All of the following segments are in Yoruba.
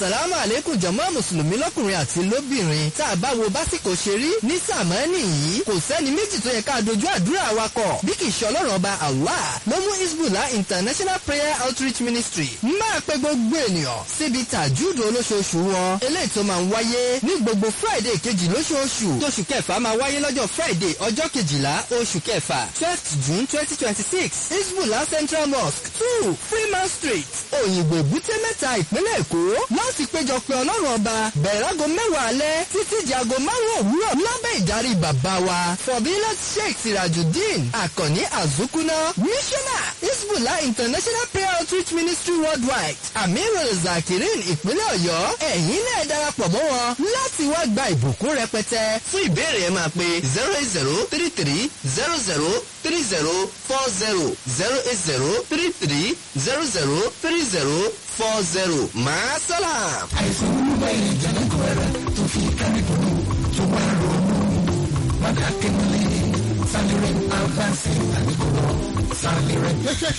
asalaamu aleykum jọmọ mùsùlùmí lọ́kùnrin àti lóbìnrin tá a bá wo básìkò ṣe rí ní sàmánì yìí kò sẹ́ni méjì tó yẹ ká dojú àdúrà wa kọ bí kì í ṣe ọlọ́run ọba allah ló mú isbula international prayer outreach ministry máa pe gbogbo ènìyàn síbi tàjúdò olóṣooṣù wọn eléyìí tó máa ń wáyé ní gbogbo friday kejì lóṣooṣù tóṣù kẹfà máa wáyé lọ́jọ́ friday ọjọ́ kejìlá oṣù kẹfà twelfth june twenty twenty six isbula central mosque two freeman street òyìnbó èbúté mẹ́ta ìpínlẹ̀ èkó láti péjọ pé ọlọ́run ọba bẹ̀rẹ̀ láago mẹ́wàá alẹ́ títí di aago márùn-ún òwúrọ̀ lábẹ́ ìdarí bàbá wa fọ̀bílẹ̀ sheikh sirajudeen àkànní azukuna missioner isbula international prayer outreach ministry worldwide amiru zakirin ìpínlẹ̀ ọ̀yọ́ ẹ̀yin náà darapọ̀ mọ́ wọn láti wá gba ìbùkún rẹpẹtẹ fún ìbéèrè ẹ máa pe zero eight zero three three zero zero three zero four zero zero eight zero three three zero zero three zero four zero máa sálàm. àìsàn olúwa ìjà lẹ́kọ̀ọ́ rẹ̀ tó fi kárí dùnú tó wá ronú padà kéwọlé sálẹ̀rẹ̀ àbáṣe àníkòwò sálẹ̀rẹ̀.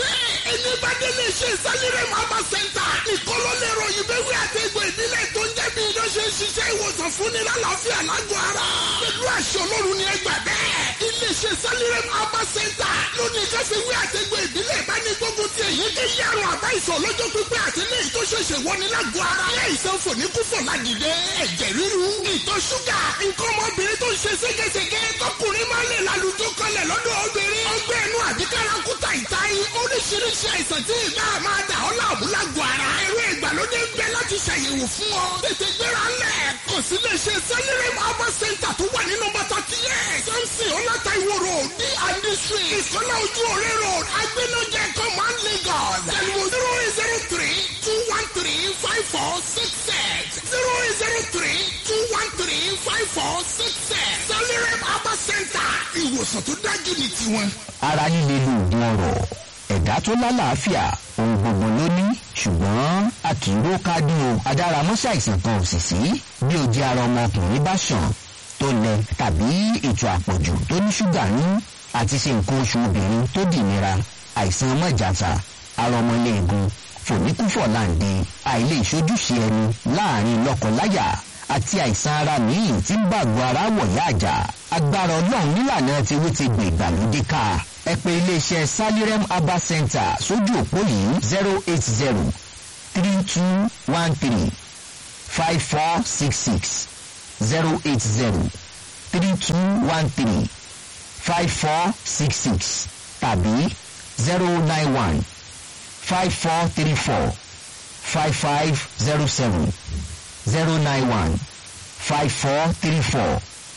ẹni bá délé ṣe sálẹ̀rẹ̀ mama center ìkọlọ́lẹ̀rọ ìbéwé àtẹ̀gbọ́ ìbílẹ̀ tó ń jẹ́ bí iná ṣe ń ṣiṣẹ́ ìwòsàn fúnni lálàáfíà lágọ̀ọ́ ara pẹ̀lú àṣẹ ọlọ́run ni ẹ gbà bẹ́ẹ̀ iléeṣẹ́ sálẹ̀rẹ̀ mama center lónìí káfíwé àtẹ̀gbọ́ ìbílẹ̀ bá ní gbógun ti èyí ké yàrá àbá ìsọ̀ lọ́jọ́ pípẹ́ àti ní ìtò ṣẹ̀ṣẹ̀ wọni lágọ̀ọ́ ara ní àìsàn fòníkúfò ládìde ẹ̀jẹ̀ ríru ìtọ̀ ṣúgà nǹkan ọmọbìnrin tó ń ṣe ségesège tọkùnrin máa ń lè lálùjọ kọlẹ̀ lọ́dọ̀ obìnrin ọgbẹ́ ẹnu àbíkára kúta ìtayín oríṣiríṣi àìsàn tí ìgbà máa dà ọ́ láàmú lágọ̀ọ́ ara ẹ̀rọ ìgbàlódé ń bẹ láti ṣàyẹ̀wò fún ọ tètè gbéra lẹ̀ kò sí lè ṣe sẹ́lẹ̀rẹ̀ mọ́bà center tó wà nínú bàtà tiẹ̀ samson ọlọ́ta ìwò road d and street ìsọ́lá ojú ọ̀rẹ́ road agbẹ́nọ́jẹ command lagos tẹlifu zero eight zero three two one three five four six six zero eight zero three two one three five four six six sẹ́lẹ̀rẹ̀ mọ́bà center ìwòsàn tó dájú ní tiwọn. ara líle lóògùn ọ̀rọ̀ ẹ̀dá tó lálàáfíà ohun gbogbo ló ní ṣùgbọ́n a kì í ró kádùn o adáramọ́sí àìsàn kan ò sì sí bí ojú ara ọmọkùnrin bá ṣàn tó lẹ tàbí ètò àpọ̀jù tó ní ṣúgà ní àti ṣe nǹkan oṣù obìnrin tó dìnira àìsàn mọ́jàta ara ọmọléegun fòníkúfọ̀láǹde àìlè ìṣojúṣe ẹni láàrin lọ́kọláya àti àìsàn ara míì tí ń bàgbọ́ ara wọ̀yá àjà agbára ọlọ́run nílànà tiwí ti gbè ìgbàlódé ká ẹ pé iléeṣẹ́ salirem herbal center sójú òpó yìí zero eight zero three two one three five four six six zero eight zero three two one three five four six six tàbí zero nine one five four three four five five zero seven zero nine one five four three four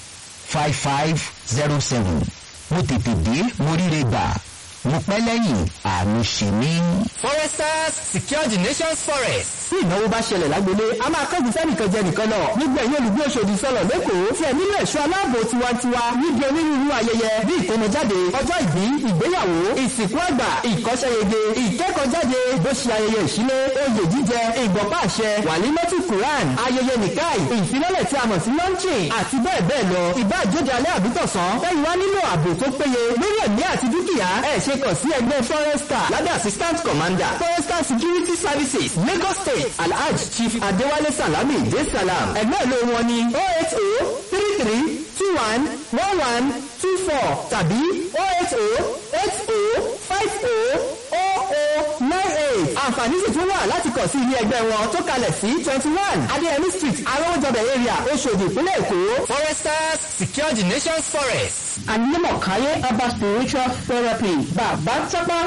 five five zero seven mo tètè dé mo ríre gbà mo pẹ́ lẹ́yìn àmì ṣe mí. foresters secure the nation's forest. tí ìnáwó bá ṣẹlẹ̀ lágbolé a máa kẹ́gùn sẹ́nìkan jẹ nìkan lọ. nígbà ẹ̀yìn olùgbé Òṣòdì sọ̀rọ̀ lẹ́kọ̀ọ́ tí ẹ̀ nílò ẹ̀ṣọ́ aláàbò tiwantiwa níbi onírúurú ayẹyẹ bí ìkómọjáde ọjọ́ ìbí ìgbéyàwó ìsìnkú àgbà ìkọ́ṣẹ́yege ìkẹ́kọ̀ọ́jáde bó ṣe ayẹyẹ ìṣílé oyè jíjẹ ìgbọ̀pá àṣẹ wàlímọ́tì quran ayẹyẹ nìkáì ìfilọ́lẹ̀ tí a mọ̀ sí launching àti bẹ́ẹ̀ bẹ́ẹ̀ lọ ìbá àjóde alẹ́ àbítọ̀sán lẹ́yìn wá nílò ààbò tó péye lórí ẹ̀mí àti dúkìá ẹ̀ ṣe kàn sí ẹgbẹ́ forester lábẹ́ assistant commander forester security services lagos state alhaj chief adewale salami de salam ẹgbẹ́ ìlú wọn ni oh eight oh three three two one one one two four tàbí oh eight oh eight oh five oh oh oh nine eight àǹfààní sì tún wà láti kàn sí ilé ẹgbẹ́ wọn tó kalẹ̀ sí twenty one adéyẹmí street arọ́wọ́jọbẹ̀ area oṣòdì ìpínlẹ̀ èkó. foresters secure the nation's forest. Anímọ̀káyé herbal spiritual therapy bàbá tápá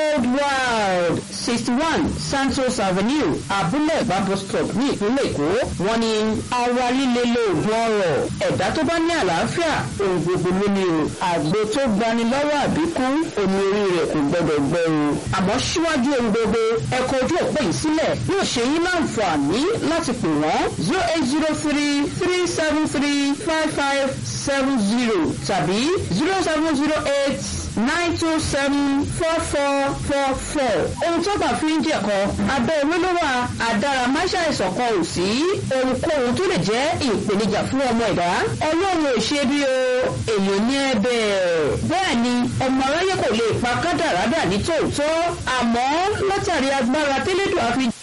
worldwide sixty one Santos Avenue Abúlé Ìbàdàn stop ní ìpínlẹ̀ Èkó wọ́n ní ara líle lóògùn ọrọ̀ ẹ̀dá tó bá ní àlàáfíà ohun gbogbo ló ní o àgbo tó gbani lọ́wọ́ àbíkú omi orí rẹ̀ kò gbọdọ̀ gbẹ o àmọ́ síwájú ohun gbogbo ẹ̀kọ́ ojú òpó yìí sílẹ̀ yóò ṣe yín láǹfààní láti pè wọ́n zero eight zero three three seven three five five seven zero tàbí zero seven zero eight nine two seven four four four four. ohun tó bá fi ń jẹ̀kọ́ abẹ́ olólùwà àdáramáṣá ìṣọ̀kan ò sí ohunkóhun tó lè jẹ́ ìpèníjà fún ọmọ ẹ̀dá ọlọ́run ò ṣe bí o èèyàn ní ẹ̀bẹ̀ bẹ́ẹ̀ ni ọmọ aráyé kò lè pa kádàrádà ní tòótọ́ àmọ́ látàrí agbára tẹ́lẹ̀dọ̀ àfi